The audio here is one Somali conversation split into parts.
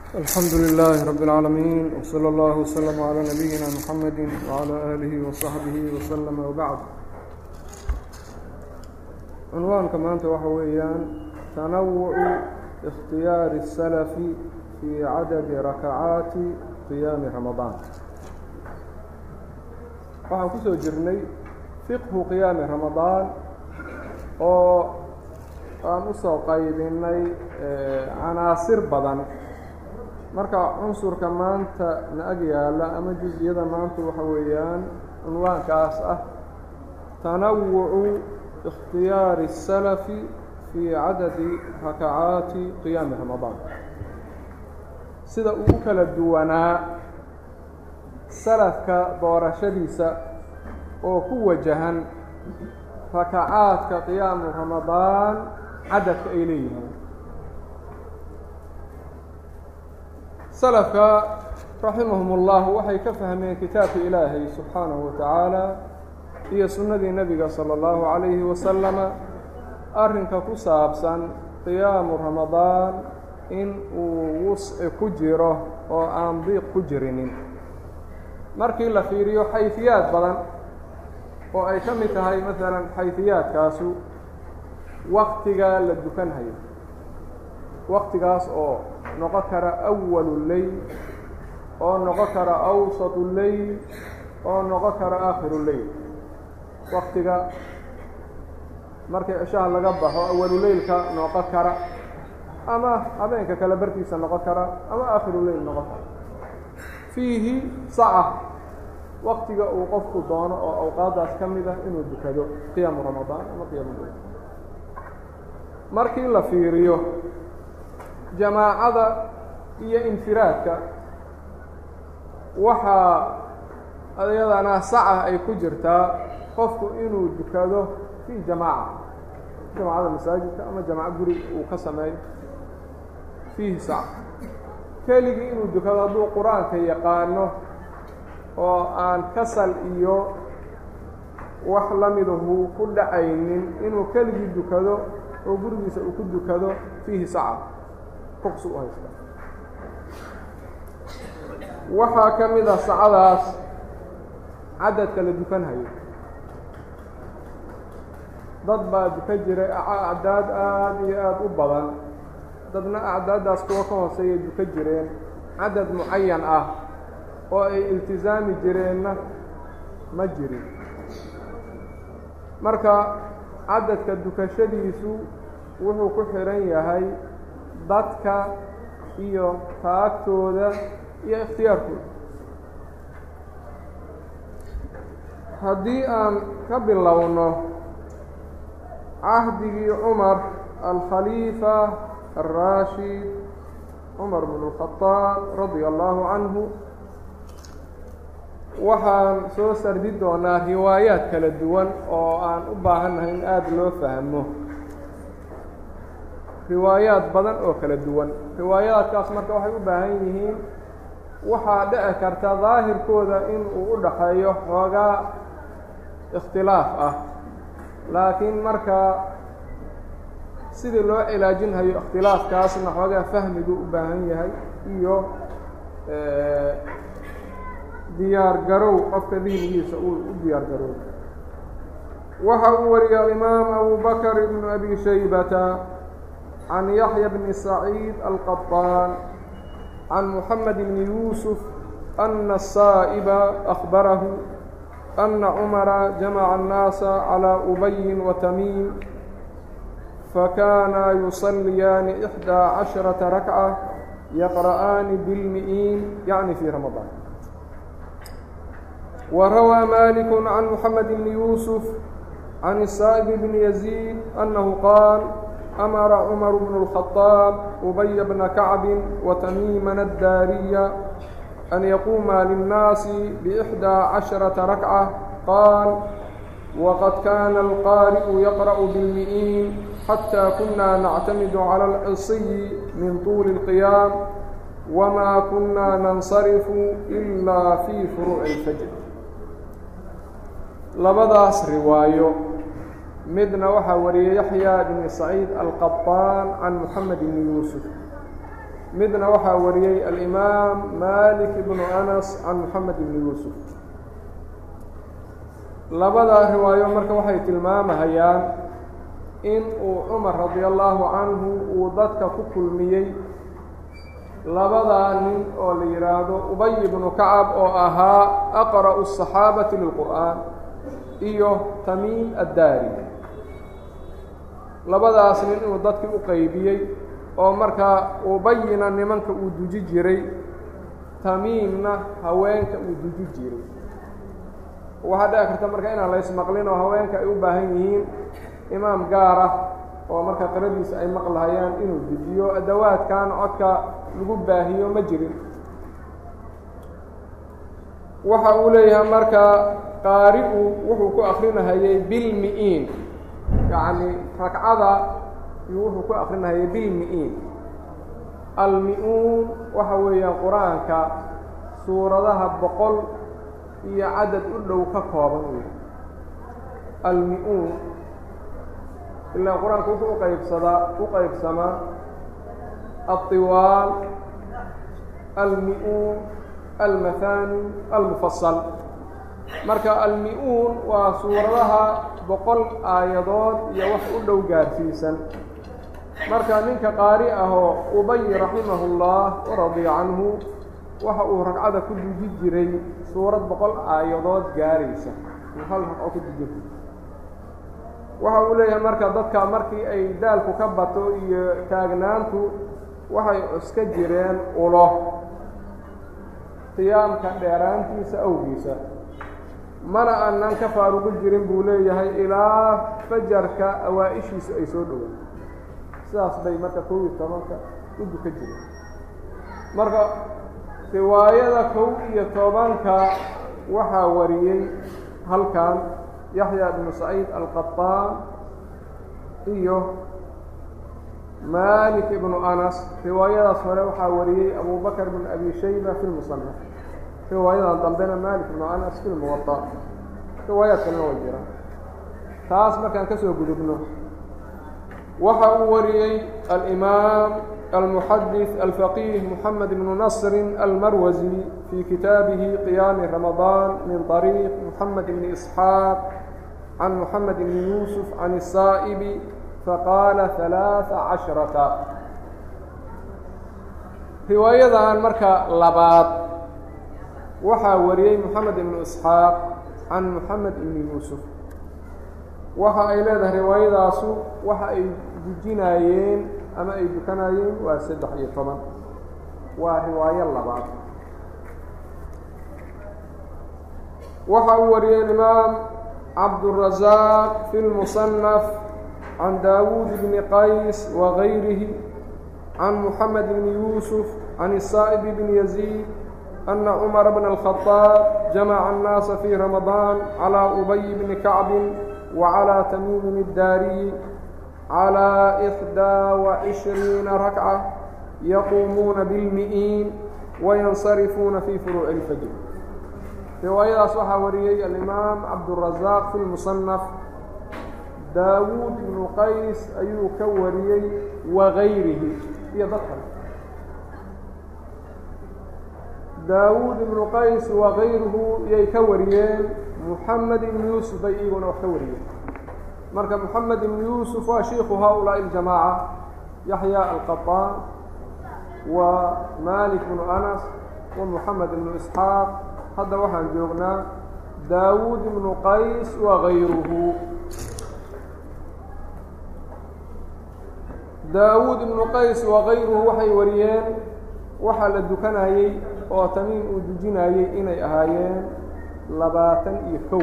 الحمد لله رب العالمين وصلى الله وسلم على نبينا محمد وعلى آله وصحبه وسلم وبعد cunwaanka maanta waxa weeyaan tanawucu اkhtiyaari الsalafi fii cadadi rakacaati qiyaami ramadaan waxaan ku soo jirnay fiqhu qiyaami ramadaan oo aan usoo qaybinay canaasir badan marka cunsurka maanta na ag yaala ama juz-iyada maanta waxa weeyaan cunwaankaas ah tanawucu اkhtiyaari الsalafi fii cadadi rakacaati qiyaami ramadaan sida uu u kala duwanaa salafka doorashadiisa oo ku wajahan rakacaadka qiyaamu ramadaan cadadka ay leeyihiin salafka raximahum اllah waxay ka fahmeen kitaabka ilaahay subxaanahu wa tacaala iyo sunnadii nebiga salى اllahu calayhi wasalama arrinka ku saabsan qiyaamu ramadaan in uu wusci ku jiro oo aan diiq ku jirinin markii la fiiriyo xayfiyaad badan oo ay ka mid tahay masalan xayfiyaadkaasu waktiga la dukanhayo waktigaas oo noqon kara awalu leyl oo noqon kara awsatu leyl oo noqon kara aakhiru leyl waktiga markii cishaha laga baxo awaluleylka noqon kara ama habeenka kale barkiisa noqon kara ama aakhiru leyl noqon kara fiihi saca waktiga uu qofku doono oo awqaadaas ka mid ah inuu dukado qiyaamu ramadaan ama qiyaamu leyl markii la fiiriyo jamaacada iyo infiraadka waxaa ayadana saca ay ku jirtaa qofku inuu dukado fii jamaaca jamacada masaajidka ama jamaco guri uu ka sameeyo fiihi saca keligii inuu dukado hadduu qur-aanka yaqaano oo aan kasal iyo wax lamidahu ku dhacaynin inuu keligii dukado oo gurigiisa uu ku dukado fiihi saca ruqsu u haysta waxaa ka mid a sacadaas cadadka la dukanhayo dad baa duka jiray acdaad aada iyo aada u badan dadna acdaaddaas kuwa ka hooseeya duka jireen cadad mucayan ah oo ay iltisaami jireenna ma jirin marka cadadka dukashadiisu wuxuu ku xihan yahay dadka iyo taagtooda iyo ikhtiyaarkooda haddii aan ka bilowno cahdigii cumar alkhaliifa alraashid cumar bn اlkhadaab radia allahu canhu waxaan soo sardi doonaa riwaayaad kala duwan oo aan u baahannahay in aada loo fahmo riwaayaad badan oo kala duwan riwaayaadkaas marka waxay u baahan yihiin waxaa dhici karta daahirkooda in uu u dhaxeeyo xoogaa ikhtilaaf ah laakiin marka sidii loo cilaajinhayo ikhtilaafkaasna xoogaa fahmigu u baahan yahay iyo diyaar garow qofka dihnigiisa uu u diyaar garow waxa uu wariyay alimaam abu bakr ibnu abi shaybata can yaxya bni saciid alqaطaan can muxamed bni yuusuf ana الsaa'iba akbarahu ana cumara jamaca الnaasa calى ubayin watamiim fakana yuصaliyaani إxdىa caشharaةa rakca yaqra'aani bilmi'iin yacni fii ramadaan وrawى malik can muxamed bni yuusuf can الsaaئب bni yaزيid أnahu qaal amara cmar bn الkhaطاab ubaya bna kacbi watamiimana الdaariya an yaquuma linnaasi bإxdىa caشharaةa rakca qaal waqad kana alqaari'u yaqra'u bilmi'iin xatى kuna nactamidu calى اlcisiyi min طuuli الqiyaam wma kuna nansarifu إila fii furuuci اlfajr labadaas riwaayo midna waxaa wariyey yaxya bni saciid alqaطaan can moxamed bni yuusuf midna waxaa wariyey alimaam malik ibnu anas can moxamed ibni yuusuf labada riwaayo marka waxay tilmaamahayaan in uu cumar radi allahu canhu uu dadka ku kulmiyey labadaa nin oo la yidhaahdo ubay ibnu kacab oo ahaa aqra'u الصaxaabati lilqur'aan iyo tamiim addaari labadaas nin inuu dadkii u qeybiyey oo markaa ubayina nimanka uu duji jiray tamiimna haweenka uu duji jiray waxaa dhici karta marka inaan la ysmaqlin oo haweenka ay u baahan yihiin imaam gaar ah oo marka qiradiisa ay maqlahayaan inuu dejiyo adawaadkan codka lagu baahiyo ma jirin waxa uu leeyahay marka qaari-u wuxuu ku akrinahayey bilmi-iin yacni ragcada iyuu wuxuu ku akrinahayay bilmi-iin almi-uun waxa weeyaan qur-aanka suuradaha boqol iyo cadad u dhow ka kooban wey almi-uun ilaa qur-aanka wuxuu uqaybsadaa u qaybsamaa alطiwaal almi-uun almathani almufasal marka almi-uun waa suuradaha boqol aayadood iyo wax u dhow gaarsiisan marka ninka qaari ahoo ubay raximahu اllah waradiya canhu waxa uu ragcada ku duji jiray suurad boqol aayadood gaaraysa hal ragco ku duji waxa uu leeyahay marka dadka markii ay daalku ka bato iyo taagnaantu waxay cuska jireen ulo qiyaamka dheeraantiisa awgiisa mana aanan ka faaruqi jirin buu leeyahay ilaa fajarka awaa-ishiisu ay soo dhowaan sidaas bay marka kow iyo tobanka u duka jireen marka riwaayada kow iyo tobanka waxaa wariyey halkan yaxya bnu saciid alqaطaan iyo malik ibnu anas riwaayadaas hore waxaa wariyey abu bakr bn abi shayba fi lmusanaf riwaayadan dambena malik ibnu anas fi lmuwaطa riwaayaad kalena way jiraan taas markaan ka soo gudubno waxa uu wariyey alimaam almuxadis alfaqih moxamed ibnu nasri almarwasi fii kitaabihi qiyaami ramadaan min طariiq moxamed ibni isxaaq can moxamed ibni yuusuf can الsaa'ibi faqaala ثalaaثa cashrata riwaayadan marka labaad waxaa wariyey moxamed ibnu isxaaq can moxamed ibni yuusuf waxa ay leedahay riwaayadaasu waxa ay dujinaayeen ama ay dukanayeen waa saddex iyo toban waa riwaayo labaad waxa uu wariyey imaam cabdالrazaaq fi lmusanaf can daawuud bni qays wagayrihi can moxamed bni yuusuf can الsaa'ib bni yaziid ana cumara bna الkhaطaab jamaca الnaasa fii ramadaan calى ubay bni kacbi وعlى تmيm الdاriي عlى إحدى وعشhريiنa ركعة يقuمuuna بالمئين وينصرفuuna في فروع الفجر riwaayadaas waxaa wariyey الإmاam cabdالرaزاq في المصنف dاwuud بن qays ayuu ka wariyey وغayrihi iyo dad kale daawuud بن qays وغayruhu yay ka wariyeen محamed ibn yuusuf bay iyaguna wax ka wariyeen marka moxamed ibn yuusuf waa shiiku haؤulaaءi اljamaaca yaxya alqaطaan wa malik bnu anas wa moxamed ibnu isxaaq hadda waxaan joognaa daawuud ibnu qays wa gayruhu daawuud ibnu qays wa gayruhu waxay wariyeen waxaa la dukanayey oo tamiim uu dujinayey inay ahaayeen labaatan iyo kow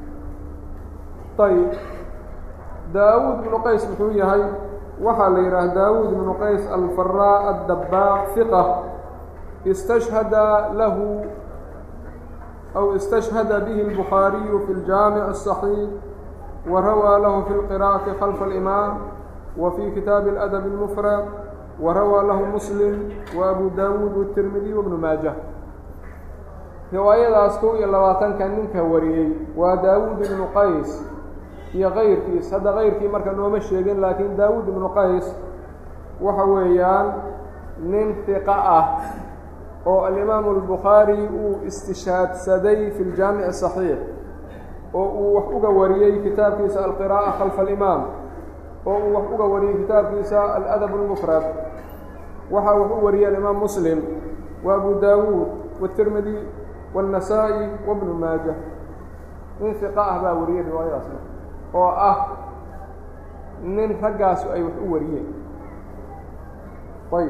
ayb daawuud ibnu qays muxuu yahay waxaa la yidhaha daawuud ibnu qays alfaraa addabaaq hiqa istashhada lahu aw istashhada bihi اlbukhaariyu fi اljaamic الصaxiix wa rawaa lahu fi اlqira'ati khalfa اlimaam wa fi kitaabi اladab اlmufrad wa rawaa lahu muslim wa abu daawuud wالtirmidiy wbnu maajah riwaayadaas kow iyo labaatanka ninka wariyey waa daawuud ibnu qays iyo kayrkiis hadda kayrkii marka nooma sheegin laakiin daawuud ibnu qays waxa weeyaan nin hiqa ah oo alimaamu albukhaari uu istishaadsaday fi ljaamici saxiix oo uu wax uga wariyey kitaabkiisa alqiraa'a khalfa alimaam oo uu wax uga wariyey kitaabkiisa aladab اlmufrad waxaa wax u wariyay alimaam muslim wa abu daawuud watirmidi waاnnasaa'i wabnu maaja nin hiqa ah baa wariyey riwaayadaasna oo ah nin raggaasu ay wax u wariyeen ayb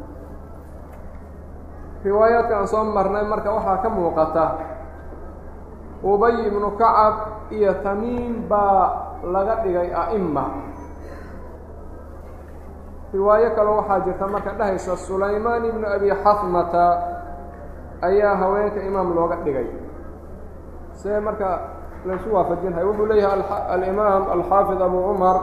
riwaayaadka aan soo marnay marka waxaa ka muuqata ubay ibnu kacab iyo tamiim baa laga dhigay a'ima riwaayo kale waxaa jirta marka dhehaysa sulaymaan ibnu abi xasmata ayaa haweenka imaam looga dhigay see marka laysu waafajinhay wuxuu leeyahay alimaam alxaafid abu cumar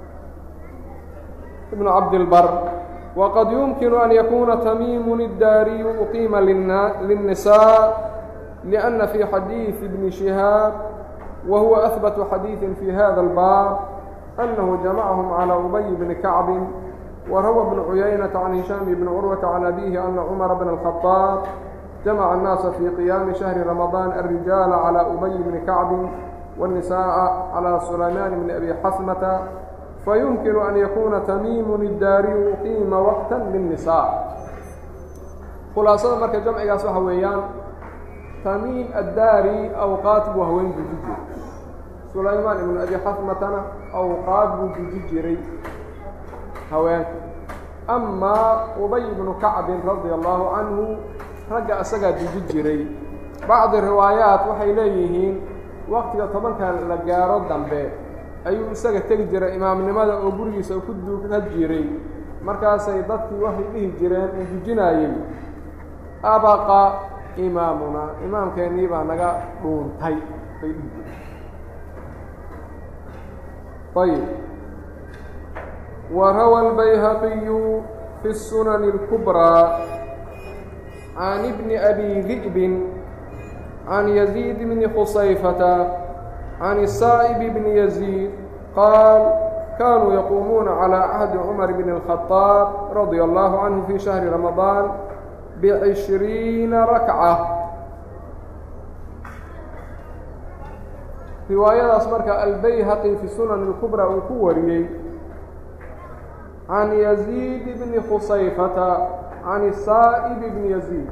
ibnu cabdilbar waqad yumkinu an yakuna tamiimun iddaariyu uqiima linnisaa liأnna fi xadiiثi bni shihaab wa huwa ahbatu xadiiثin fi hada اlbaab annahu jamacahum calى ubay bni kacbin وrawى بن عuyaynة عن هiشhام بن cروة عن أbيه أن cمر بن الخطاaب جمع الناaس في قيام شهر رمضان الرiجاaل على أبي بن كعب والنساء على سليمان بن أبي xسمة فيمكن أن يkuna تميم الdاrي قيma وقتا للنساء khulaaصada marka jamcigaas waxa weeyaan تميم الdاrي أوqاad buu haween buji jiray سulaymaan بن أبي xسمتna أوqاad buu buji jiray haweenka amaa ubay ibnu kacbin radia allahu canhu ragga isagaa duji jiray bacdi riwaayaat waxay leeyihiin waqtiga tobanka la gaaro dambe ayuu isaga tegi jiray imaamnimada oo gurigiisa ku duuga jiray markaasay dadkii waxay dhihi jireen uu dujinaayey abaqa imaamuna imaamkeennii baa naga dhuuntay bay dhihi jireen ayb وrawى الbyhaqي في السنن الكبرى عن بن أbي ذئب عن يزيد بن خصyفة عن السائب بن يزيد qاaل كانوا يقومون على عهد عمر بن الخطاaب رضي الله عنه في شهر رمضان بعشhريiن ركعة riwaayadaas marka albayhaqي في السنن الكبرى uu ku wariyey عن يزيد بن خصyفة عن الsائب بن يزيد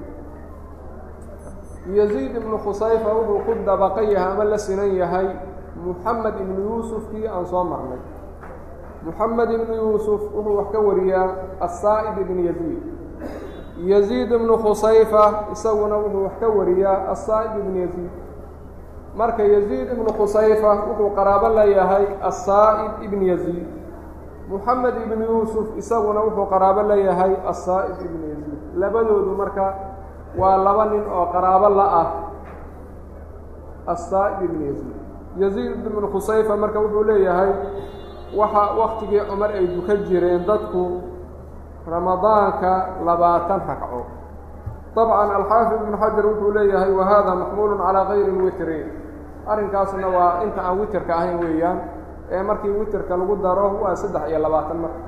يزيد بن khusayfa wuxuu ku dabaqan yahay ama la sinan yahay محamed ibn yuusufkii aan soo marnay محamed ibn yuusuf wuxuu wax ka wariyaa الsaaئب ibn يزيد يزيد بن khusayfa isaguna wuxuu wax ka wariyaa الsaaئب ibn يزيد marka يزيد ibn khusayfa wuxuu qaraabo leeyahay الsaaئب ibn يزيد moxamed ibn yuusuf isaguna wuxuu qaraabo leeyahay asaa'ib ibn yaziid labadoodu marka waa laba nin oo qaraabo la ah asaa'ib ibn yaziid yaziid ibn khusayfa marka wuxuu leeyahay waxa waktigii cumar ay dukan jireen dadku ramadaanka labaatan ragco dabcan alxaafid ibn xajar wuxuu leeyahay wa hada maxmuulu calaa gayri lwitri arrinkaasna waa inta aan witerka ahayn weeyaan ee markii witerka lagu daro waa saddex iyo labaatan marka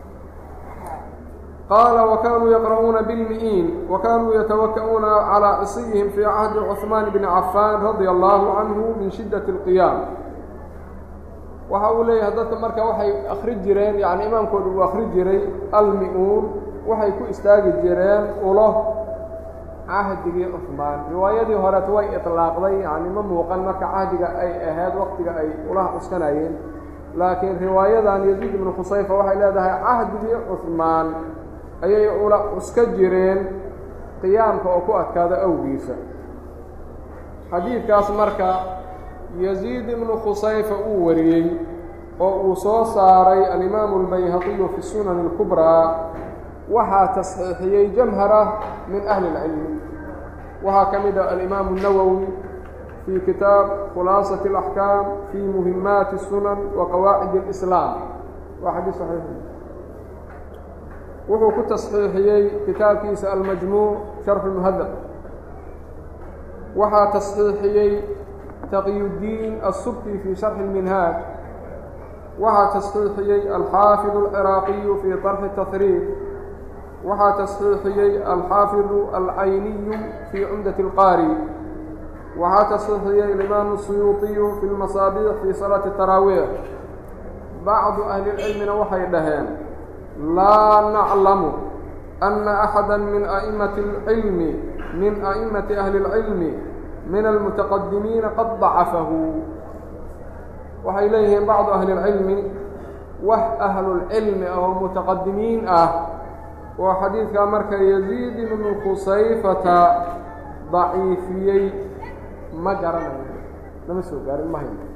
qaala wakanuu yaqra'uuna bilmi'iin wakanuu yatawaka'uuna calىa cisiyihim fii cahdi cuثmaan bni cafaan radia allahu canhu min shidaة اlqiyaam waxa uu leeyahay dadka marka waxay akri jireen yani imaamkooda uu akri jiray almi-uun waxay ku istaagi jireen ulo cahdigii cuثmaan riwaayadii horeet way iطlaaqday yani ma muuqan marka cahdiga ay ahayd waqtiga ay ulaha cuskanayeen laakiin riwaayadan yaziid ibnu khusayfa waxay leedahay cahdigii cuثmaan ayay ula cuska jireen qiyaamka oo ku adkaada awgiisa xadiidkaas marka yaziid ibnu khusayfa uu wariyey oo uu soo saaray alimaamu albayhaqiyu fi sunan اlkubraa waxaa tasxiixiyey jamhara min ahli اlcilmi waxaa ka mid a alimaamu الnawowi fii kitaab khulaasaة اlaxkaam fii muhimaati الsunan wa qawaacid اlislaam waa xadiis saxiix wuxuu ku tasxiixiyey kitaabkiisa almajmuuc sharxu muhadab waxaa tasxiixiyey taqyudiin asubki fii sharxi اlminhaaj waxaa tasxiixiyey alxaafid اlciraaqiyu fii طarxi tahriib waxaa tasxiixiyey alxaafidu alcayniyu fii cumdati اlqaari waxaa tasxiixiyey alimaamu suyuuطiyu fi lmasaabiix fii salaati taraawiix bacdu ahli اlcilmina waxay dhaheen laa naclamu ana axada min a'immati اlcilmi min a'immati ahli اlcilmi min almutaqadimiina qad dacafahu waxay leeyihiin bacdu ahli اlcilmi wax ahlulcilmi oo mutaqadimiin ah oo xadiidkaa marka yaziid ibnu khusayfata daciifiyey ma garanayo lama soo gaarin ma hayno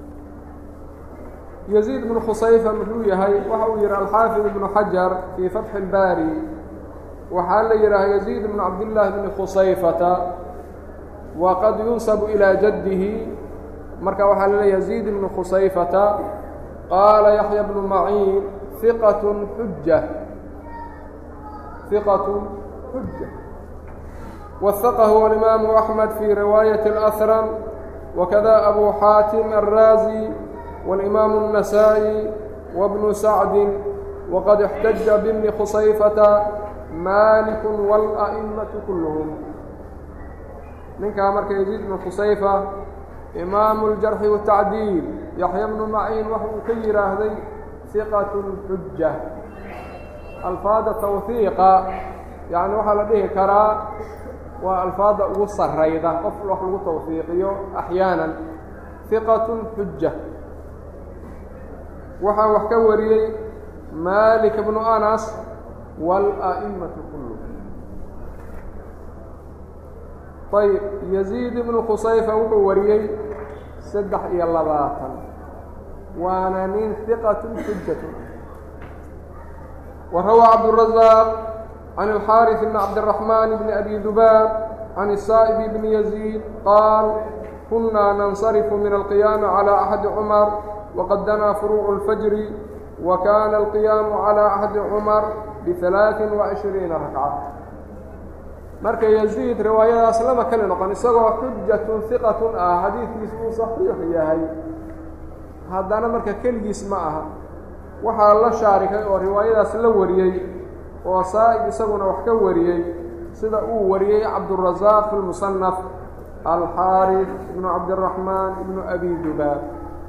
yaziid ibnu khusayfa muxuu yahay waxa uu yihi alxaafid ibnu xajar fii fatxi اlbaari waxaa la yidhaha yaziid ibnu cabdillaahi bni khusayfata waqad yunsabu ilaa jaddihi marka waxaa laleeya yaziid ibnu khusayfata qaala yaxya bnu maciin hiqat xuja hiqat xuja wahaqahu alimaamu axmed fii riwaayati اlأhram wakada abu xaatim alraazi waاlimaamu النasaaئي wabnu sacdi waqad اxtaja bibni khusayfata malik wاlأئmaةu kulluhum ninkaa marka yaziid bnu khusayfa imaamu اljarxi waالtacdiil yaxya bnu maciin waxa uu ka yidhaahday hiqat xuja alfaada tawhiiqa yacni waxaa la dhihi karaa waa alfaada ugu sarayda qof wax lagu tawhiiqiyo axyaanan hiqat xuja waxaa wax ka wariyey malik bnu anas wاlأئmaةu kulluhum ayb yaziid ibnu khusayfa wuxuu wariyey saddex iyo labaatan waana nin hiqatun xujatun wa rawaa cabduلrazaaq can alxaariث bni cabdiraxmaan bni abi dubaab can الsaaئب bni yaziid qaal kunaa nansarifu min alqiyaami calى axadi cumar waqad danaa furuucu اlfajri wa kana alqiyaamu calى axadi cumar bihalaaثin وacishriina rakca marka yaziid riwaayadaas lama kali noqon isagoo xujatun hiqatun ah xadiidkiis uu saxiix yahay haddana marka keligiis ma aha waxaa la shaarikay oo riwaayadaas la wariyey oo saa'ib isaguna wax ka wariyey sida uu wariyey cabdurasaaq fi lmusanaf alxaarif ibnu cabdiraxmaan ibnu abi dubaab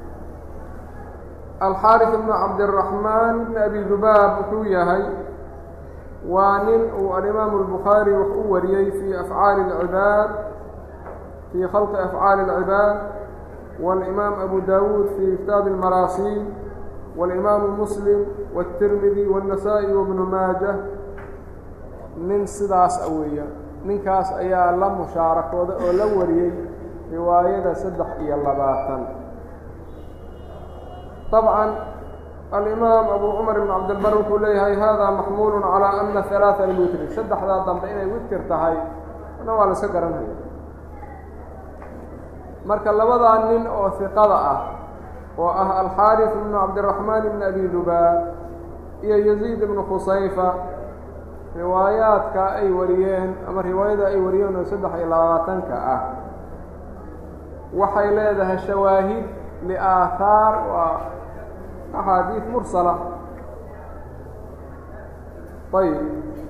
alxaarif ibnu cabdiraxmaan ibnu abi dubaab wuxuu yahay waa nin uu alimaamu الbukhaarي wax u wariyey fii afcaali اlcibaad fii khalqi afcaali اlcibaad wاlimaam abu dawuud fii kitaabi اlmaraasiil wاlimaamu muslim wالtirmidi wالnasaa-i wabnu maaja nin sidaas a weeya ninkaas ayaa la mushaarakooda oo la wariyey riwaayada saddex iyo labaatan طabcan alimaam abu cumar ibn cabdilbar wuxuu leeyahay hada maxmuulu calى ana halaaثa lwitri saddexdaa dambe inay witir tahay ana waa la iska garanhaya marka labadaa nin oo hiqada ah oo ah alxaariث ibnu cabdiraxmaan ibn abi dubaab iyo yaziid ibnu khusayfa riwaayaadka ay wariyeen ama riwaayada ay wariyeen oo saddex iyo labaatanka ah waxay leedahay shawaahid liaahaar waa axaadiid mursala ayb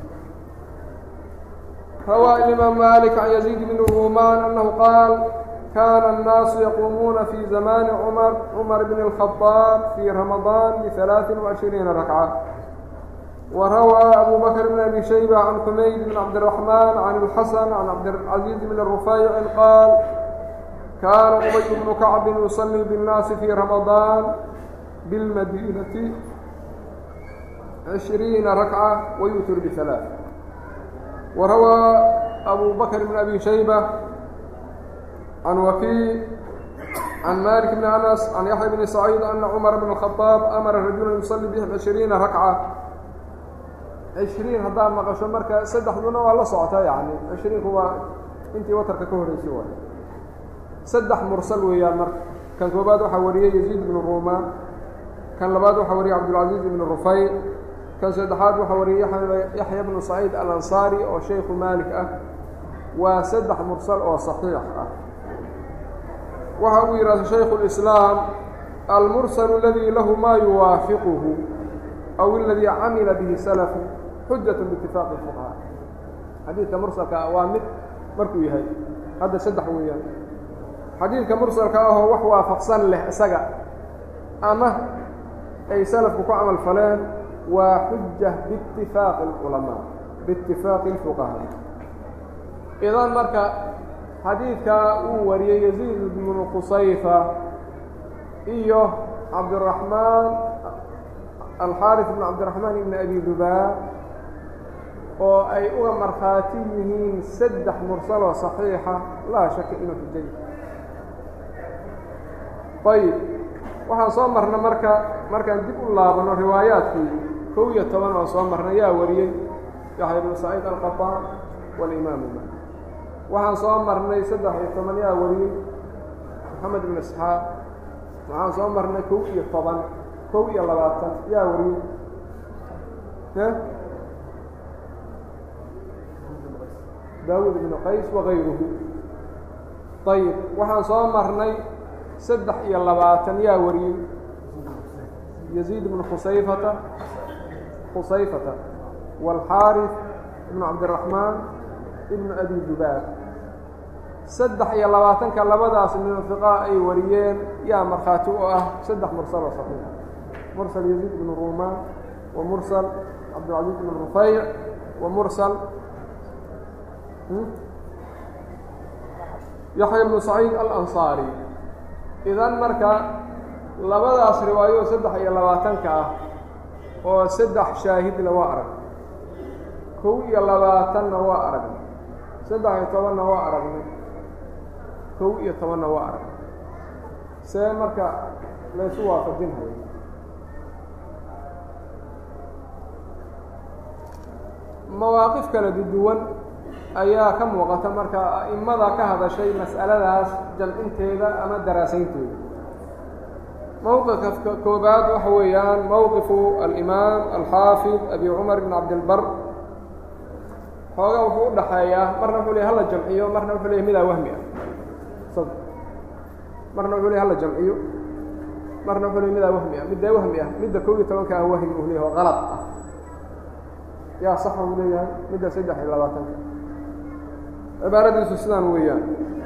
rawaa imaam malik can yaziid bn ruumaan annahu qaal kana الnaasu yaquumuuna fi zamani cumar cumar bn الخaطاab fii ramadaan biثalaaثin وعishriina rakca wa rawaa abu bakr bn abi shayba can xumayd bn cabdالرaحmaan can اlxasan can cabdالcaزiiz bn الrufayci qaal kaana ubay bnu kacbi yuصlii bالnaasi fii ramadaan bilmadinati cishriina rakca wayutir bihalaaث wa rawaa abu bakr bn abi shayba can wakii can malik bn anas can yaxya bni saciid ana cumar bn الkhطaab amara rajula yusalii bihim cishriina rakca cishriin haddaad maqasho marka saddexduna waa la socota yani cishriinku waa intii watarka ka horeysay waay saddex mursal weeyaan marka kan koobaad waxaa wariyey yaziid bnu ruumaan kan labaad waxaa wariyey cabdulcaziiz ibnu rufayc kan saddexaad waxaa wariyey yaxya bnu saciid alansaari oo shaykhu maalik ah waa saddex mursal oo saxiix ah waxa uu yidhahda shaykhu اlislaam almursal aladii lahu maa yuwaafiquhu aw aladii camila bihi salafu xujat biitifaaqi fuqahaa xadiidka mursalka ah waa mid markuu yahay hadda saddex weeyaan xadiidka mursalka ahoo wax waafaqsan leh isaga ama ay salafku ku camal faleen waa xuja biitifaaqi اlculamaa biitifaaqi اlfuqahaa idan marka xadiidkaa uu wariyey yaziid bnu qusayfa iyo cabdiraxmaan alxaarif bn cabdiraxmaan ibn abi dubaab oo ay uga markhaati yihiin saddex mursaloo صaxiixa laa shaka inuu xujay ayib waxaan soo marna marka markaan dib u laabano riwaayaadkii kow iyo toban oo soo marna yaa wariyey yaxya bnu saciid alqaطaan walimaamu malik waxaan soo marnay saddex iyo toban yaa wariyey moxamed ibn isxaaq waxaan soo marnay kow iyo toban kow iyo labaatan yaa wariyey daawud ibnu qays wakayruhu ayib waxaan soo marnay saddex iyo labaatan yaa wariyey yaziid ibnu khusayfata khusayfata waalxaarif ibnu cabdiraxmaan ibnu abi dubaab saddex iyo labaatanka labadaas minfiqaa ay wariyeen yaa markhaati u ah saddex mursal oo saxiix mursal yaziid ibnu ruumaan wa mursal cabdilcaziiz ibnu rufayc wa mursal yaxya ibnu saciid alansaari idan marka labadaas riwaayo saddex iyo labaatanka ah oo saddex shaahidna waa arag kow iyo labaatanna waa aragnay saddex iyo tobanna waa aragnay kow iyo tobanna waa aragnay see marka laysu waafajinhayo mawaaqif kala duwan ayaa ka muuqata marka a'immada ka hadashay mas'aladaas jamcinteeda ama daraasaynteeda mowqifka koobaad waxa weeyaan mowqifu alimaam alxaafid abi cumar ibn cabdilbar xoogaa wuxuu u dhaxeeyaa marna wuxuu ley hala jamciyo marna wuxuu ley midaa wahmi ah marna wuxuu ley hala jamciyo marna wuxuu ley midaa wahmi ah middaa wahmi ah midda kow iyo tobanka ah wahmi uu leeyahy oo qalad ah yaa saxa uu leeyahay midda saddex iyo labaatanka cibaaradiisu sidaan weeyaan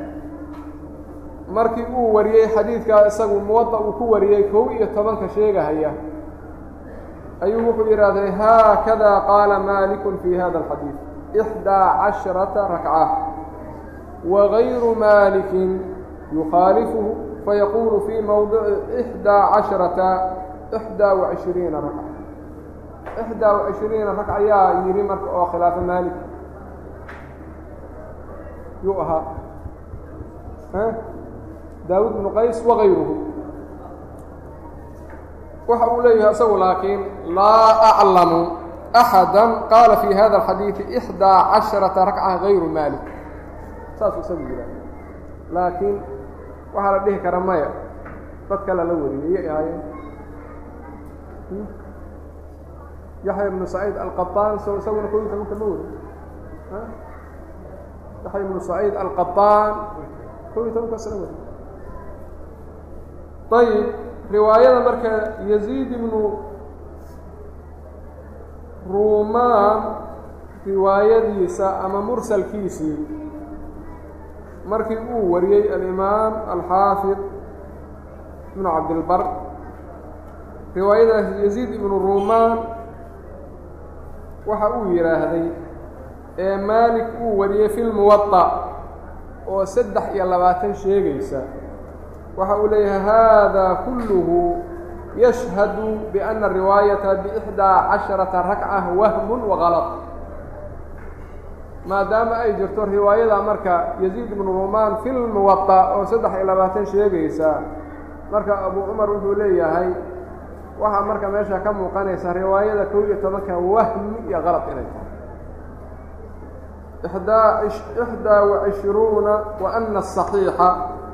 markii uu wariyey xadiidkaa isagu muwada uu ku wariyey kow iyo tobanka sheegahaya ayuu wuxuu yidhaahday haakada qaala malikun fi hada alxadiid ixdaa casharata rakca wagayru malikin yukhaalifuhu fayaquulu fii mowdici ixdaa casharata ixdaa wacishriina rakca ixdaa wacishriina rakca ayaa yidhi marka oo khilaafa maalik yuu ahaa daawud bnu qays wagayruhu waxa uu leeyahay isagu laakiin laa aclamu axada qaala fi hada alxadiidi ixdaa casharata rakca gayru malik saasuu isagu yidhaha laakiin waxaa la dhihi kara maya dad kale la wariyay iyay ahaayeen yaxya ibnu saciid alqaطaan so isaguna kow iyo tobanka ma weri yaxya ibnu saciid alqaطaan kow iyo tobankaas la weri ayib riwaayada marka yaziid ibnu ruumaan riwaayadiisa ama mursalkiisii markii uu wariyey alimaam alxaafid ibnu cabdilbar riwaayadaas yaziid ibnu ruumaan waxa uu yidhaahday ee maalik uu wariyey fi lmuwaطa oo saddex iyo labaatan sheegaysa waxa uu leeyahay hada kulluhu yashhadu biأna riwaayata bإxdaa casharata rakca wahmun wagalaط maadaama ay jirto riwaayada marka yaziid ibnu rumaan fi lmuwaطa oo saddex iyo labaatan sheegaysa marka abu cumar wuxuu leeyahay waxaa marka meesha ka muuqanaysa riwaayada kow iyo tobanka wahmi iyo qalad inay tahay ixdaa wacishruuna wa ana الصaxiixa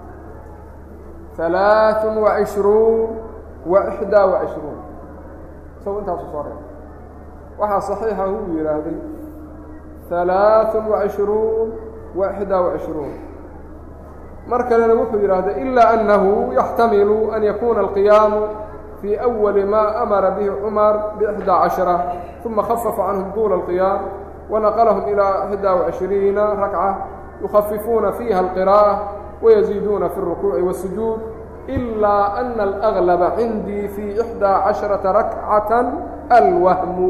ثaلaaث وعشhruun وإxdaa وعشhruun isago intaasu soo reeba waxaa صaxiixa uu yidhaahday ثaلaaث وعشhruun وإxdaa وعشhruun mar kalena wuxuu yidhaahday إilaa أnnahu yaxtamilu an yakuna القiyaamu fii أwali ma amara bihi cumar bإxdى caشhرة ثuma khafafa canهum طuula القiyaam wanaqlhm ilى إxdى وعشhriina rakcة yukhafifuuna fiiha الqراءة ويزيiduuna في الرukuuci والsujuud إlا أna الأغلب cindii fي إxdى caشhرaةa rakcaة alwahmu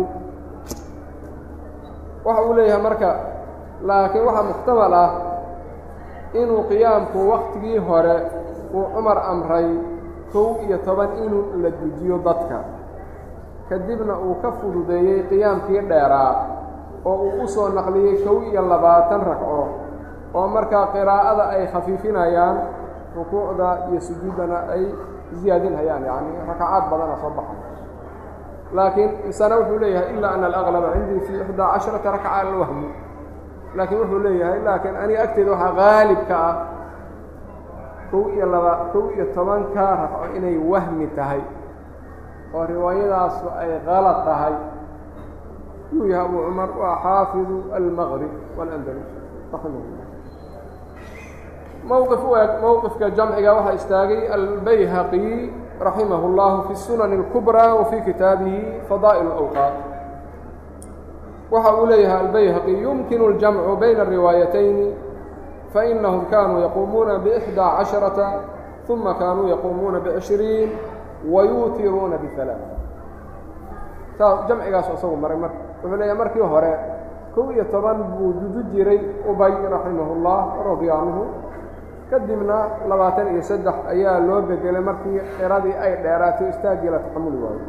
waxa uu leeyahay marka laakiin waxaa muxtamal ah inuu qiyaamku waktigii hore uu cumar amray kow iyo toban inuu la dejiyo dadka kadibna uu ka fududeeyey qiyaamkii dheeraa oo uu u soo naqliyey kow iyo labaatan ragco oo markaa qiraa'ada ay khafiifinayaan rukuucda iyo sujuuddana ay ziyaadinhayaan yacni rakacaad badana soo baxay laakiin misana wuxuu leeyahay ilaa ana alaqlaba cindii fii ixdaa casharata rakca alwahmu laakiin wuxuu leeyahay laakiin aniga agteeda waxaa qaalibka ah kow iyo laba kow iyo tobanka rafco inay wahmi tahay oo riwaayadaasu ay qalad tahay yuu yahay abu cumar waa xaafidu almaqrib walandalus raximahullah mowqif u eg mowqifka jamciga waxaa istaagay albayhaqi raximah اllahu fi sunan اlkubrى wa fii kitaabihi fadaa'il اlawqaat waxa uu leeyahay albayhaqi yumkinu اljamcu bayna الriwaayatayni fainahum kanuu yaquumuuna bإxdى caشharaةa ثuma kaanuu yaquumuuna bcishriin wayuutiruuna biثalaaث saas jamcigaas isagu maray mar wuxuu leeyahay markii hore kow iyo toban buu dudu jiray ubay raximah اllah radia canhu kadibna labaatan iyo saddex ayaa loo bedelay markii xiradii ay dheeraatay istaaggii la taxamuli waayo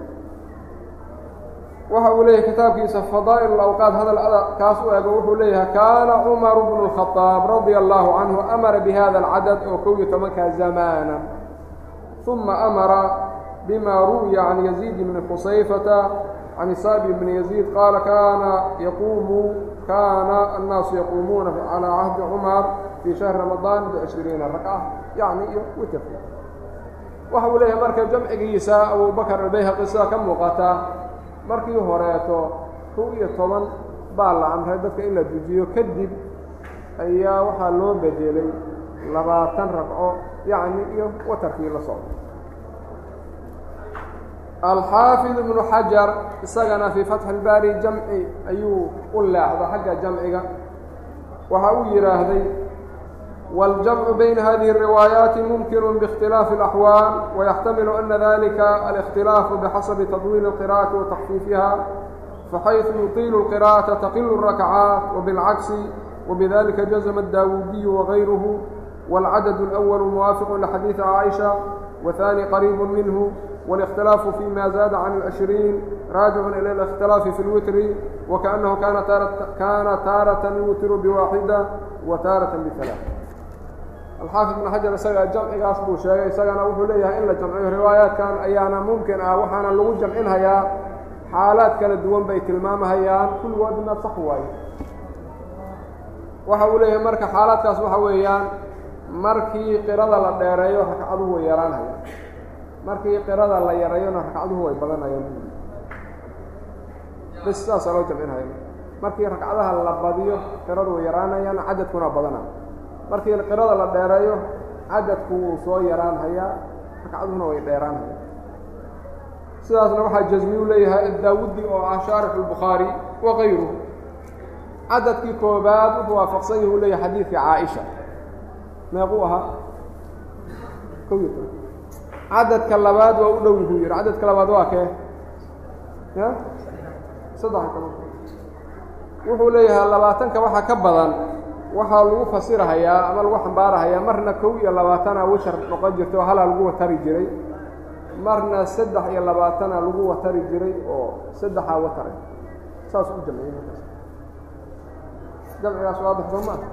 waxa uu leeyahay kitaabkiisa fadaa'il awqaad hadal kaas u ego wuxuu leeyahay kaana cumaru bnu الkhطaab radia allahu canhu amara bihada alcadad oo kow iyo tobankaa zamaana ثuma amara bima ruwiya can yaziid bni khusayfata can saabi bni yaziid qaala kaana yaquumu kaana annaasu yaquumuuna calىa cahdi cumar fii shahri ramadaan bcishriina rakca yacni iyo witerka waxa uu leeyahay marka jamcigiisa abubakr albayhaqi sida ka muuqata markii horeeto kow iyo toban baa la amray dadka in la dujiyo kadib ayaa waxaa loo bedelay labaatan ragco yacni iyo watarkii la socdo alxaafid ibnu xajar isagana fii fatxi اlbaari jamci ayuu u leexda xagga jamciga waxa uu yidhaahday والجمع بين هذه الروايات ممكن باختلاف الأحوال ويحتمل أن ذلك الاختلاف بحسب تطويل القراءة وتخفيفها فحيث يطيل القراءة تقل الركعات وبالعكس وبذلك جزم الداودي وغيره والعدد الأول موافق لحديث عائشة وثاني قريب منه والاختلاف فيما زاد عن العشرين راجع إلى الاختلاف في الوتر وكأنه كان تارة, كان تارة يوتر بواحدة وتارة بثلاثة alxaafid ibn xajar isaga jamcigaas buu sheegay isagana wuxuu leeyahay in la jamciyo riwaayaadkan ayaana mumkin ah waxaana lagu jamcinhayaa xaalaad kala duwan bay tilmaamahayaan kulligoodna sax waaye waxa uu leeyahay marka xaalaadkaas waxa weeyaan markii qirada la dheereeyo ragcaduhu way yaraanhayaan markii qirada la yareeyona ragcaduhu way badanayaan bs sidaasaa loo jamcinhaya markii ragcadaha la badiyo qiradu way yaraanayaan cadadkuna badanaya markii qirada la dheereeyo cadadku wuu soo yaraan hayaa ragcaduhuna way dheeraan hayaa sidaasna waxaa jasmi u leeyahay daawudi oo ah shaarix الbukhaari wa kayruhu cadadkii koobaad wuxuu waafaqsan yahi u leeyahay xadiidkii caaisha meequu ahaa ko iyo toban cadadka labaad waa u dhow yuhuu yihi cadadka labaad waa kee ya saddex toban wuxuu leeyahay labaatanka waxaa ka badan waxaa lagu fasirahayaa ama lagu xambaarahayaa marna kow iyo labaatana wishar noqon jirta oo halaa lagu watari jiray marna saddex iyo labaatana lagu watari jiray oo saddexaa wataray saas u jamciyey markaas jamcigaas waadix soo maa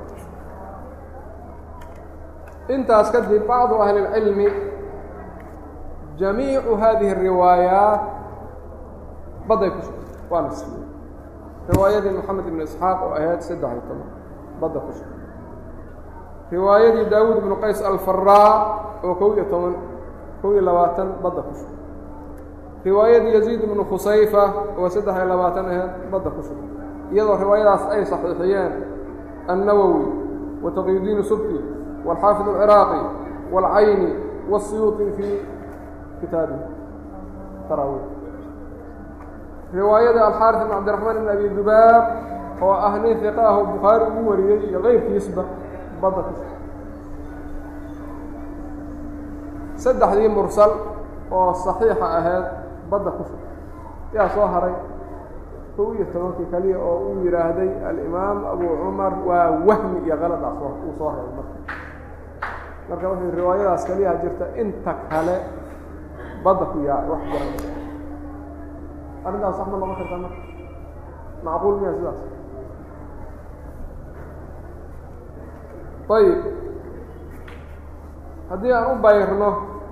intaas kadib bacdu ahli اlcilmi jamiicu hadihi الriwaayaat baday ku sugtay waa nasfiyey riwaayadii moxamed ibn isxaaq oo ahayd saddex iyo toban badda ku sugtay riwaayadii daawuud ibnu qays alfaraa oo kow iyo toban kow iyo labaatan badda ku sugtay riwaayadii yaziid ibnu khusayfa oo saddex iyo labaatan ahayd badda ku sugtay iyadoo riwaayadaas ay saxiixiyeen النawwi وتqيudiin subki والxaafiظ الcراaqي والcayni والsiyuuطi fii kitaabihi taraawiix riwaayada alxaaris ibn cabdiraxmaan ibn abi dubaab oo ah nin hiqa ah oo bukhaari ugu wariyey iyo keyrkiisba badda ku saddexdii mursal oo saxiixa ahayd badda ku shug yaa soo haray kow iyo tobankii kaliya oo uu yidhaahday alimaam abu cumar waa wahmi iyo kaladaas uu soo reebay marka marka wuxuu riwaayadaas kaliyaha jirta inta kale badda ku yaacay wax garan arrintaas sax ma noqon kartaa marka macquul miya sidaas ayib haddii aan u bayrno